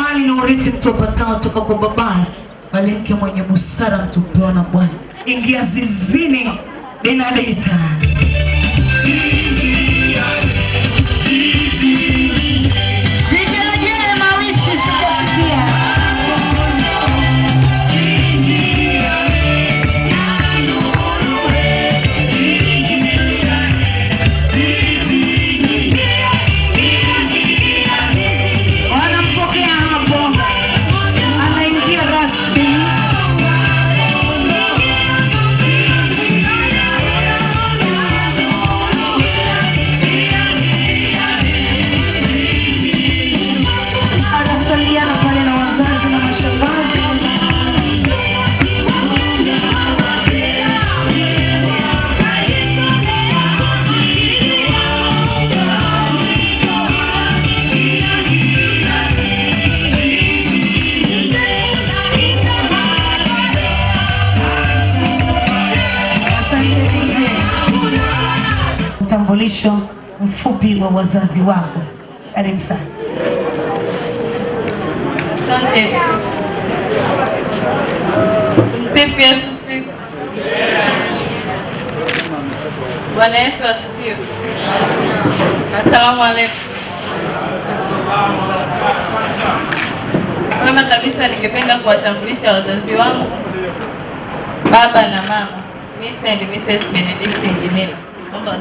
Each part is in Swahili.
mali na urithi mtu apatao toka kwa babaye, bali mke mwenye busara mtu hupewa na Bwana. Ingia zizini, Benedita. Vigelegele mawisi sijasikia. Wanampokea hapo, anaingia rasmi. Anasaliana pale na wazazi na mashangazi. utambulisho mfupi wa wazazi wako. Karibu sana. Asante. Tumsifu Yesu Kristo. Bwana Yesu asifiwe. Asalamu alaykum. Kwanza kabisa ningependa kuwatambulisha wazazi wangu, baba na mama, Mr. and Mrs. Benedict Njimila. Naomba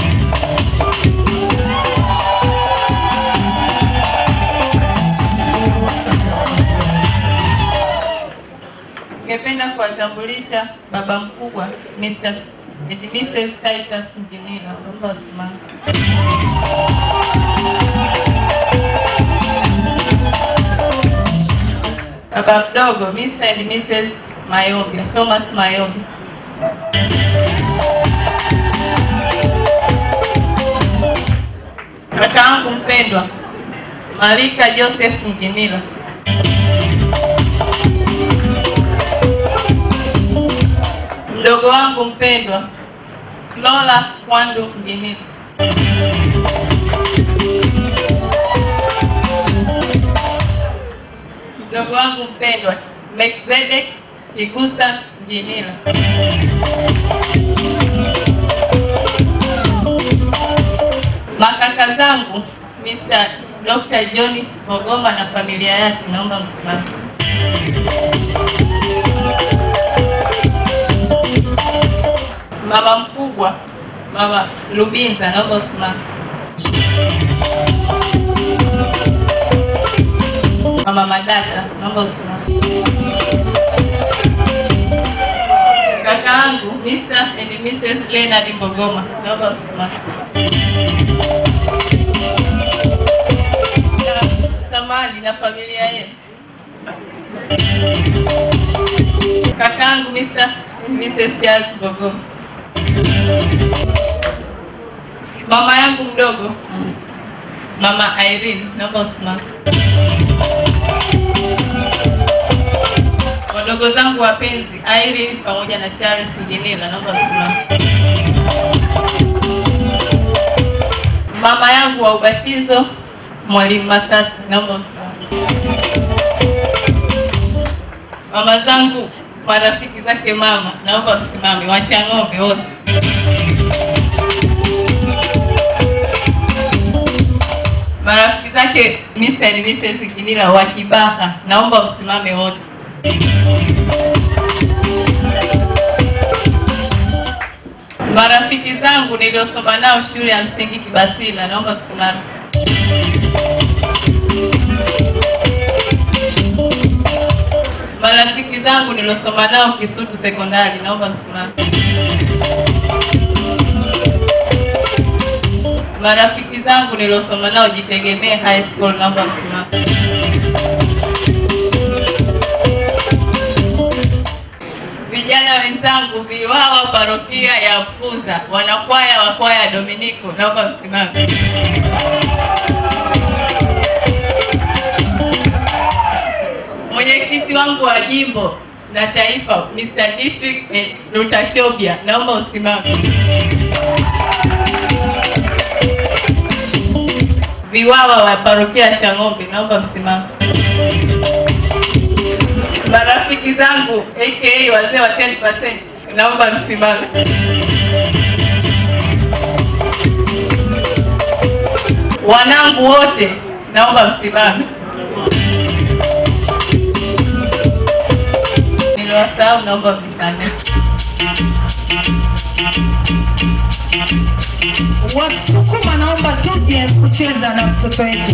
Ningependa kuwatambulisha baba mkubwa Mr. and Mrs. Titus Njimila. Naomba wasimame. Baba mdogo Mr. and Mrs. Mayombe, Thomas Mayombe. Kaka wangu mpendwa Marika Joseph Njimila. Mdogo wangu mpendwa Lola Kwandu Njimila. Mdogo wangu mpendwa Melkizedek Igusa Njimila. Makaka zangu Mr. Dr. John Mogoma na familia yake, naomba msimame. Mama mkubwa Mama Lubinza, naomba usimame. Mama Madata, naomba usimame. Kaka yangu Mr. and Mrs. Leonard Mogoma, naomba usimame. Samadi na familia yenu. Kakangu Mr. and Mrs. Charles Mogoma. Mama yangu mdogo Mama Irene, naomba usimame. Wadogo zangu wapenzi Irene pamoja na Charles Jinila, naomba usimame. Mama yangu wa ubatizo Mwalimu Masasi, naomba usimame. Mama zangu marafiki zake mama, naomba usimame. Wacha ng'ombe wote. Marafiki zake Mr. and Mrs. Kinila wa Kibaha, naomba msimame wote. Marafiki zangu niliosoma nao shule ya msingi Kibasila, naomba msimame. Marafiki zangu niliosoma nao Kisutu sekondari, naomba msimame. Marafiki zangu niliosoma nao Jitegemee High School, naomba msimame. Vijana wenzangu viwawa parokia ya Mkuza, wanakwaya wa kwaya ya Dominiko, naomba msimame. Mwenyekiti wangu wa jimbo na taifa Mr. District eh, Rutashobia, naomba usimame. Viwawa wa parokia ya Chang'ombe, naomba msimame. marafiki zangu aka wazee wa 10%, naomba msimame. Wanangu wote naomba msimame. Niliwasahau, naomba mnisamehe. Wasukuma naomba tuje kucheza na mtoto wetu.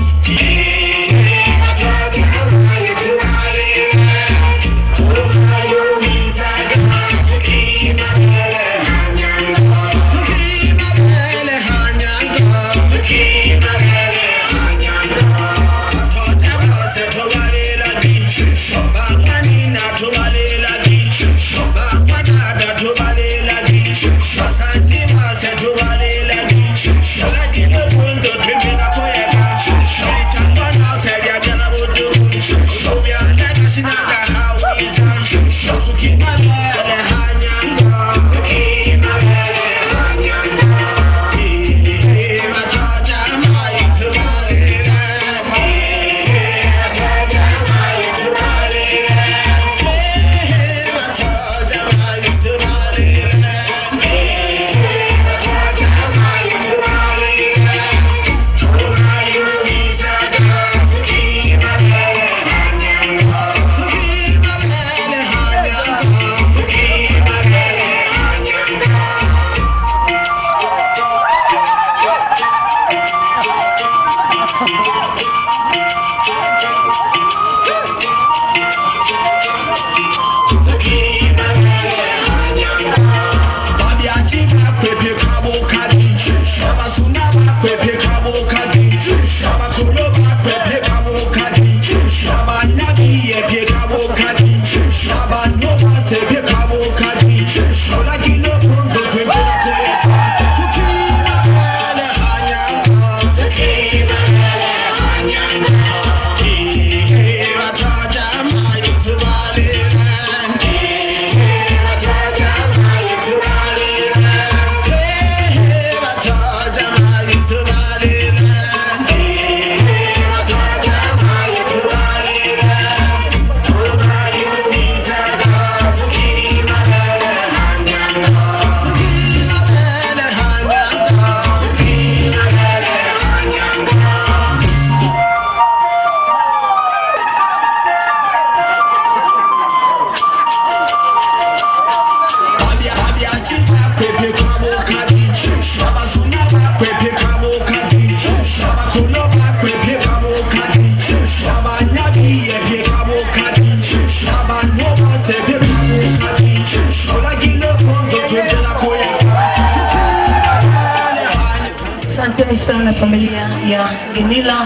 Asanteni sana familia ya Ginila.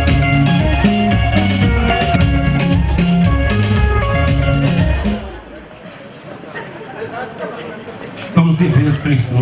Tumsifu Yesu Kristo.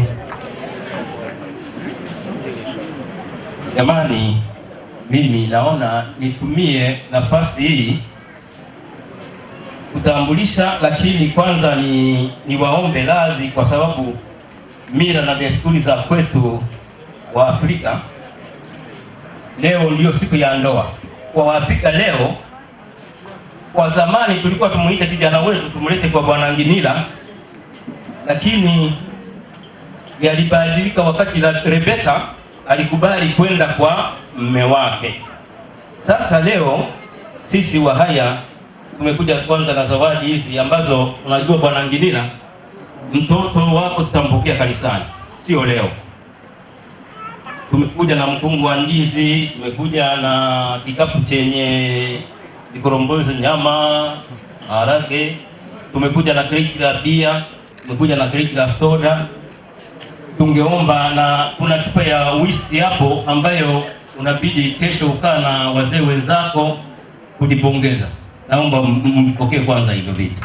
Jamani, mimi naona nitumie nafasi hii kutambulisha, lakini kwanza ni niwaombe radhi kwa sababu mila na desturi za kwetu wa Afrika, leo ndiyo siku ya ndoa kwa Waafrika. Leo kwa zamani tulikuwa tumuite kijana wetu tumlete kwa Bwana Nginila, lakini yalibadilika wakati la Rebeka alikubali kwenda kwa mme wake. Sasa leo sisi Wahaya tumekuja kwanza na zawadi hizi ambazo unajua Bwana Nginila, mtoto wako tutampokea kanisani, sio leo. Tumekuja na mkungu wa ndizi, tumekuja na kikapu chenye vikorombozi, nyama, harage, tumekuja na kreti la bia, tumekuja na kreti la soda. Tungeomba na kuna chupa ya whisky hapo ambayo unabidi kesho ukaa na wazee wenzako kujipongeza. Naomba m- mpokee kwanza hivyo vitu.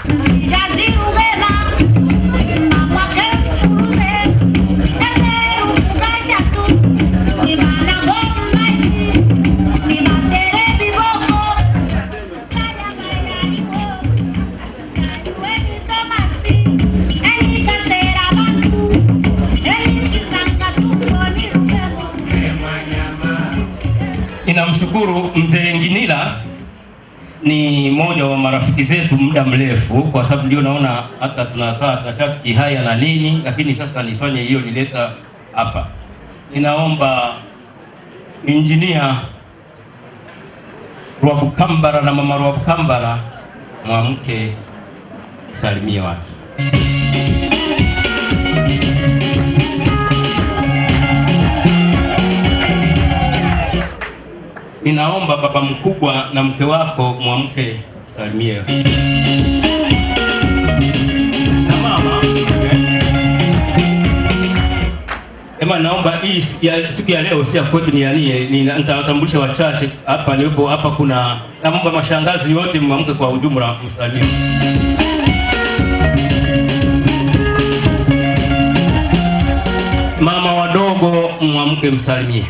Ninamshukuru mzee Nginila ni mmoja wa marafiki zetu muda mrefu, kwa sababu ndio naona hata tunakaa tunataka haya na nini, lakini sasa nifanye hiyo nileta hapa. Ninaomba injinia Rwabukambara na mama Rwabukambara mwamke salimie watu. Ninaomba baba mkubwa na mke wako mwamke salimie. Na mama Ema, naomba hii siku ya- siku ya leo si ya kwetu, ni yanie, nitawatambulisha wachache hapa nilipo. Hapa kuna naomba mashangazi wote mwamke kwa ujumla msalimie. Mama wadogo mwamke msalimie.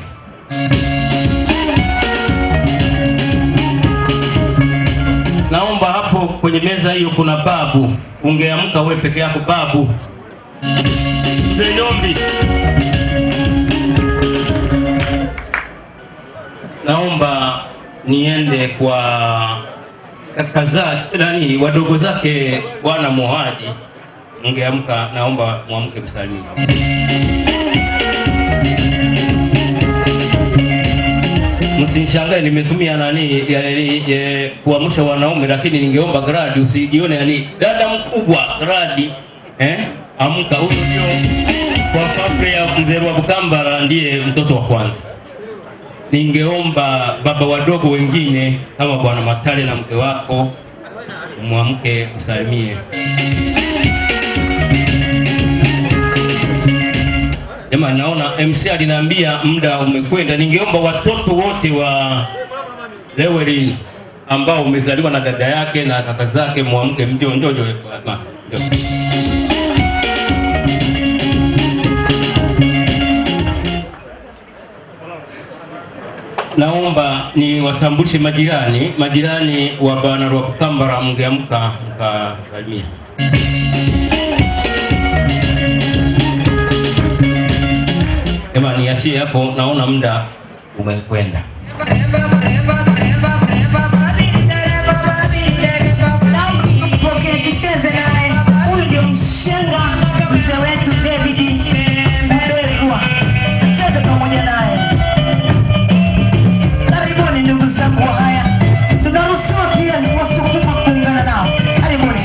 Naomba hapo kwenye meza hiyo kuna babu, ungeamka wewe peke yako babu. Mzee Nyombi. Naomba niende kwa kaka zake nani wadogo zake bwana Mohaji, ungeamka, naomba mwamke msalimie. Msinishangae nimetumia nani ya- ya- ya- kuamsha wanaume, lakini ningeomba Gradi usijione yani dada mkubwa Gradi eh, amka. Huyu ndio kwa familia ya mzee wa Bukambara, ndiye mtoto wa kwanza. Ningeomba baba wadogo wengine kama bwana Matale na mke wako mwamke usalimie. Jamani, naona MC aliniambia muda umekwenda. Ningeomba watoto wote wa Lewelin ambao umezaliwa na dada yake na kaka zake mwamke, mjo njo njo ma- njo. Naomba ni watambulishe majirani, majirani wa bwana Rwakukambara, mngeamka mkasalimia. Ema, niachie hapo, naona muda umekwenda. Pokea tucheze naye. Huyu ndio mshenga mzee wetu David Mbelwa. Cheze pamoja naye. Karibuni ndugu zangu wa haya. Tunaruhusiwa pia wasukuma kuungana nao. Karibuni.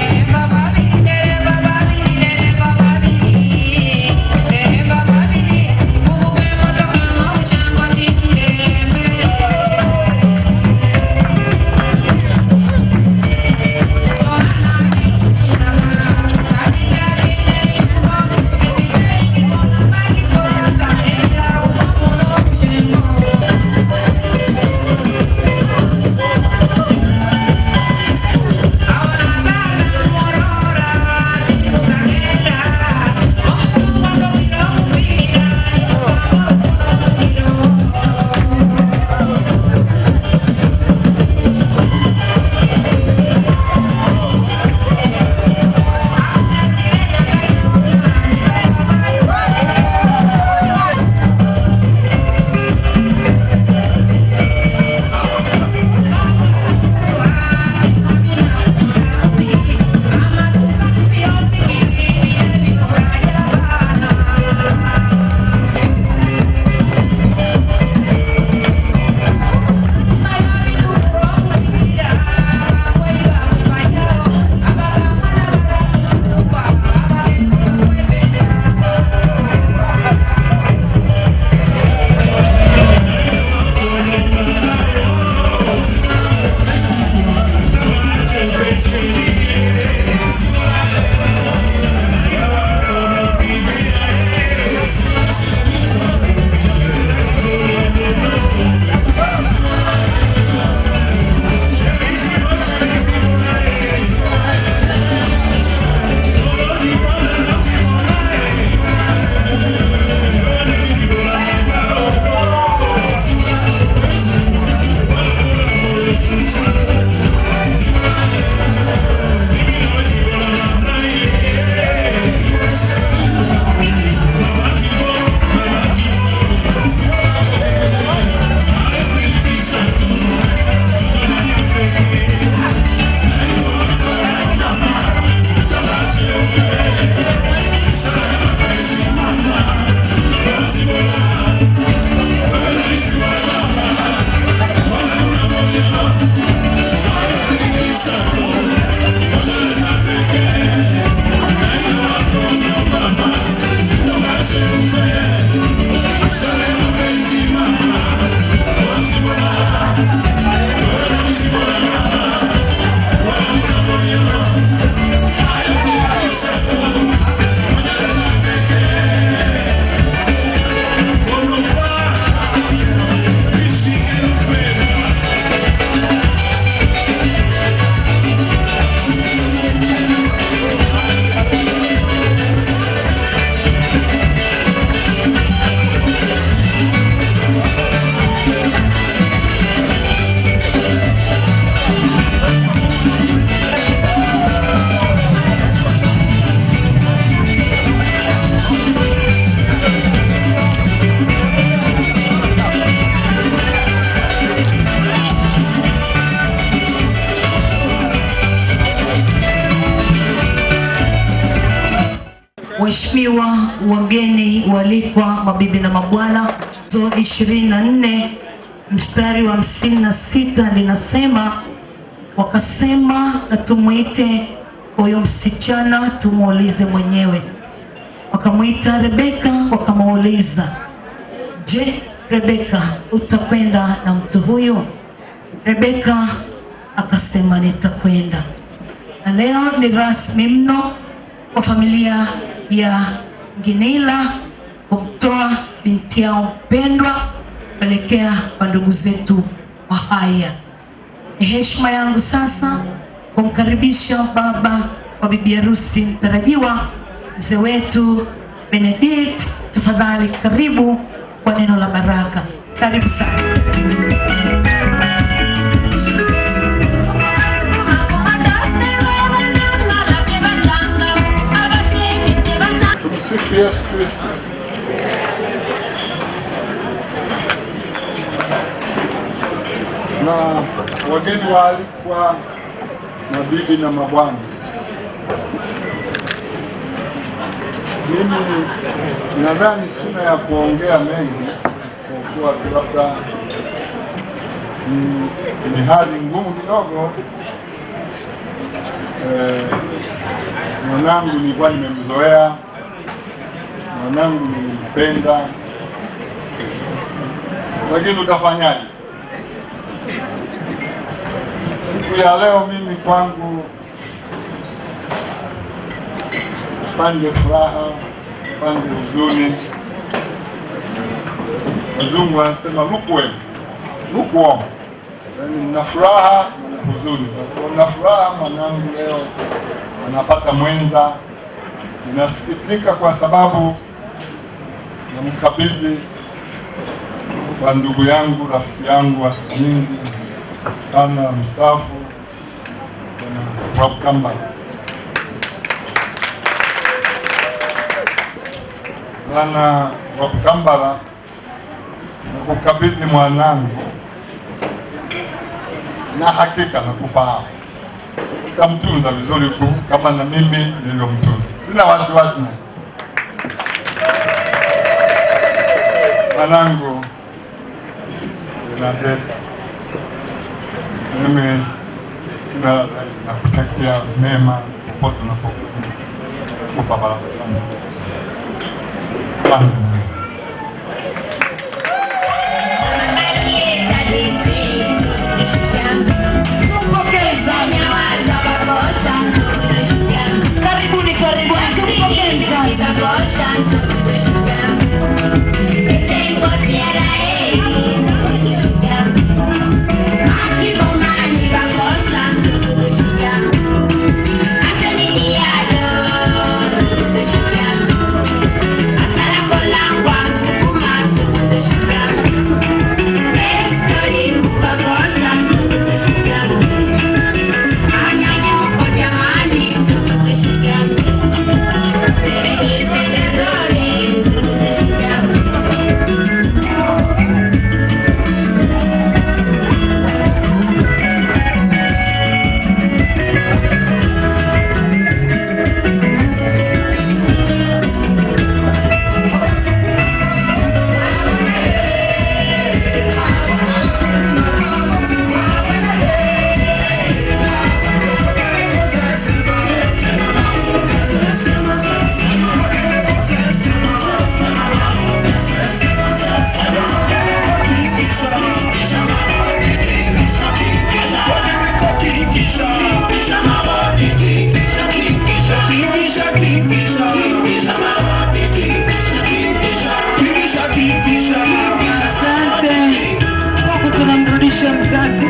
Waheshimiwa wageni waalikwa, mabibi na mabwana, zo ishirini na nne mstari wa hamsini na sita linasema wakasema, na tumwite huyo msichana tumuulize mwenyewe. Wakamwita Rebeka, wakamuuliza, je, Rebeka, utakwenda na mtu huyo? Rebeka akasema nitakwenda. Na leo ni rasmi mno kwa familia ya Nginila kumtoa binti yao mpendwa kuelekea kwa ndugu zetu wa haya. Ni heshima yangu sasa kumkaribisha baba wa bibi harusi mtarajiwa, mzee wetu Benedict. Tafadhali karibu kwa neno la baraka. Karibu sana. Tumsifu Yesu Kristo. Na wageni waalikwa, mabibi na mabwana, mimi nadhani sina ya kuongea mengi, kwa kuwa tu labda ni, ni hali ngumu kidogo. Eh, mwanangu nilikuwa nimemzoea mwanangu nilimpenda, lakini utafanyaje? Siku ya leo mimi kwangu pande furaha, pande huzuni. Wazungu wanasema lukewarm, lukewarm, yaani nina furaha na huzuni. Na furaha mwanangu leo anapata mwenza ninasikitika kwa sababu namkabidhi kwa ndugu yangu rafiki yangu wa siku nyingi sana mstaafu Bwana Rob Kambala. Bwana Rob Kambala, nakukabidhi mwanangu, na hakika nakufahamu utamtunza vizuri tu kama na mimi nilivyomtunza. Sina wasiwasi naye. Mwanangu Benadeta, mimi na- nakutakia mema popote unapokwenda. Kupa baraka sana. Asante. Karibuni, karibuni, tumpokeni sana. Asante. Huku tunamrudisha mzazi.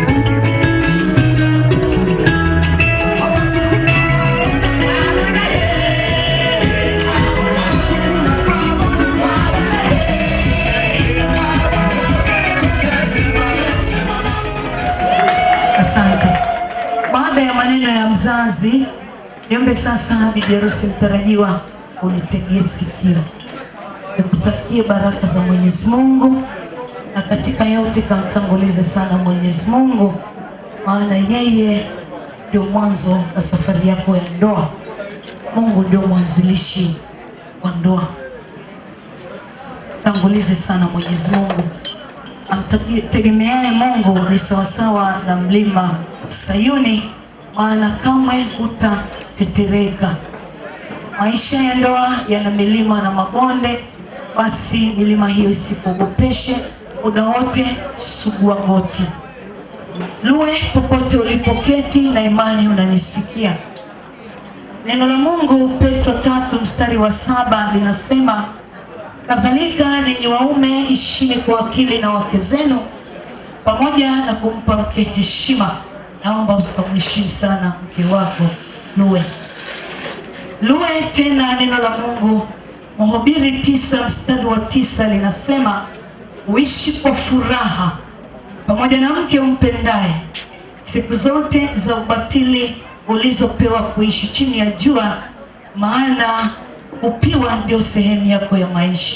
Asante. Baada ya maneno ya mzazi, niombe sasa bibi harusi mtarajiwa unitegee sikio, nikutakie baraka za Mwenyezi Mungu, na katika yote kamtangulize sana Mwenyezi Mungu, maana yeye ndio mwanzo wa safari yako ya ndoa. Mungu ndio mwanzilishi wa ndoa tangulize sana mwenyezi mungu amtegemeaye mungu ni sawasawa na mlima sayuni maana kamwe hutatetereka maisha ya ndoa yana milima na mabonde basi milima hiyo isikuogopeshe muda wote sugua goti luwe popote ulipoketi na imani unanisikia neno la mungu petro tatu mstari wa saba linasema kadhalika ninyi waume ishini kwa akili na wake zenu pamoja na kumpa mke heshima naomba usikamheshimu sana mke wako luwe luwe tena neno la mungu mhubiri tisa mstari wa tisa linasema uishi kwa furaha pamoja na mke umpendaye siku zote za ubatili ulizopewa kuishi chini ya jua maana upiwa ndio sehemu yako ya maisha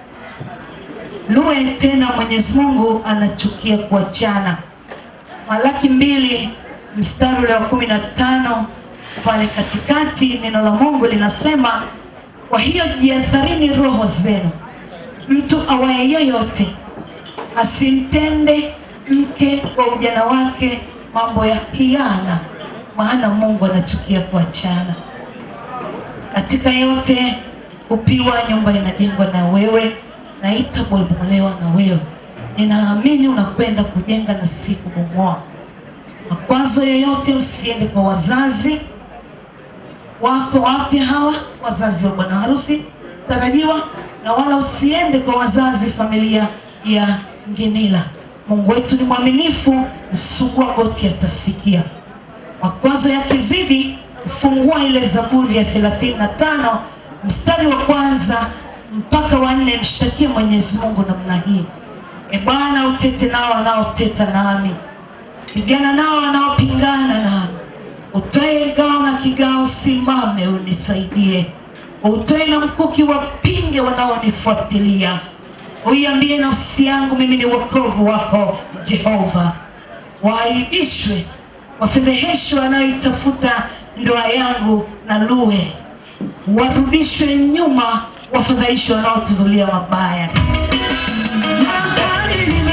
luwe tena mwenyezi mungu anachukia kuachana malaki mbili mstari ule wa kumi na tano pale katikati neno la mungu linasema kwa hiyo jiadharini roho zenu mtu awaye yoyote asimtende mke wa ujana wake mambo ya kiana maana mungu anachukia kuachana katika yote upiwa nyumba inajengwa na wewe na itabomolewa na wewe ninaamini unakwenda kujenga na si kubomoa makwazo yoyote usiende kwa wazazi wako wapya hawa wazazi wa bwana harusi tarajiwa na wala usiende kwa wazazi familia ya ngenila mungu wetu ni mwaminifu sugua goti atasikia makwazo yakizidi fungua ile zaburi ya thelathini na tano mstari wa kwanza mpaka wanne mshtakie mwenyezi mungu namna hii e bwana utete nao wanaoteta nami pigana nao wanaopingana nami utoe ngao na kigao simame unisaidie utoe na mkuki wapinge wanaonifuatilia uiambie nafsi yangu mimi ni wokovu wako jehova waaibishwe wafedheheshwe wanaoitafuta ndoa yangu na luwe warudishwe nyuma wafadhaishwe wanaotuzulia mabaya Magari